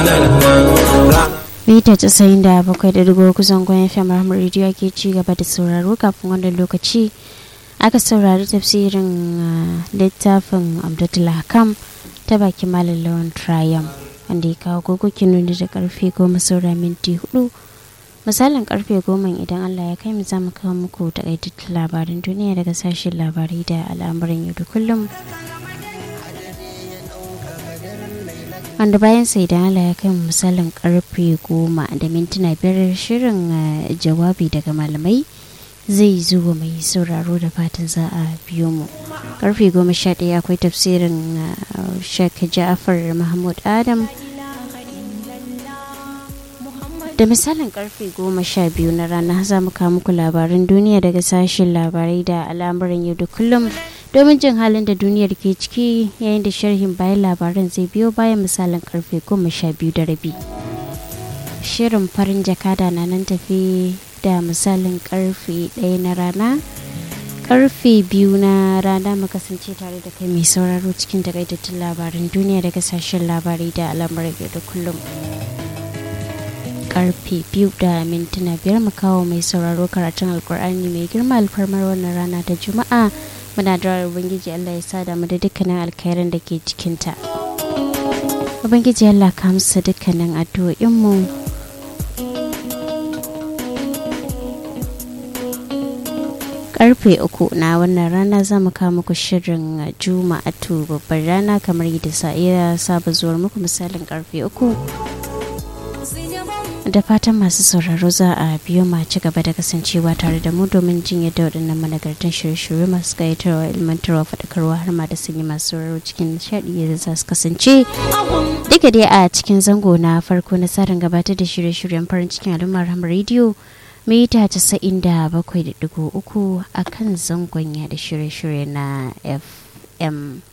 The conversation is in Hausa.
mita casa'in da bakwai da dubu kusan gwan fm rahama rediyo ke ci gaba da sauraro kafin wannan lokaci aka saurari tafsirin littafin abdullah kam ta baki malam lawan triumph wanda ya kawo gogokin nuni da karfe goma saura minti hudu misalin karfe goma idan allah ya kai mu za mu kawo muku takaitattun labarin duniya daga sashen labarai da al'amuran yau da kullum wanda bayan sai da Allah ya kai misalin karfe goma da mintuna biyar shirin jawabi daga malamai zai zuwa mai sauraro da fatan za a biyo mu karfe goma sha ɗaya akwai tafsirin shek ja'afar mahmud adam da misalin karfe goma sha biyu na rana za mu kawo muku labaran duniya daga sashen labarai da al'amuran yau da kullum domin jin halin da duniyar ke ciki yayin da sharhin bayan labaran zai biyo bayan misalin karfe goma sha biyu da rabi shirin farin jakada na nan tafi da misalin karfe ɗaya na rana karfe biyu na rana mu kasance tare da kai mai sauraro cikin takaitattun labaran duniya daga sashen labarai da al'amuran yau da kullum karfe biyu da mintuna biyar mu kawo mai sauraro karatun alkur'ani mai girma alfarmar wannan rana ta juma'a muna da ubangiji allah ya sada mu da dukkanin alkhairan da ke cikinta ubangiji allah ka musu dukkanin addu'o'inmu karfe uku na wannan rana za mu kawo muku shirin juma'atu babbar rana kamar yadda sa'iya saba zuwar muku misalin karfe uku da fatan masu sauraro za a biyo ma ci gaba da kasancewa tare da mu domin jin yadda waɗannan managartan shirye-shirye masu gayatarwa ilmantarwa faɗakarwa har ma da sanyi masu sauraro cikin nishaɗi yadda za su kasance duka dai a cikin zango na farko na tsarin gabatar da shirye-shiryen farin cikin al'ummar hamar rediyo mita casa'in da bakwai da digo uku a kan zangon ya da shirye-shirye na fm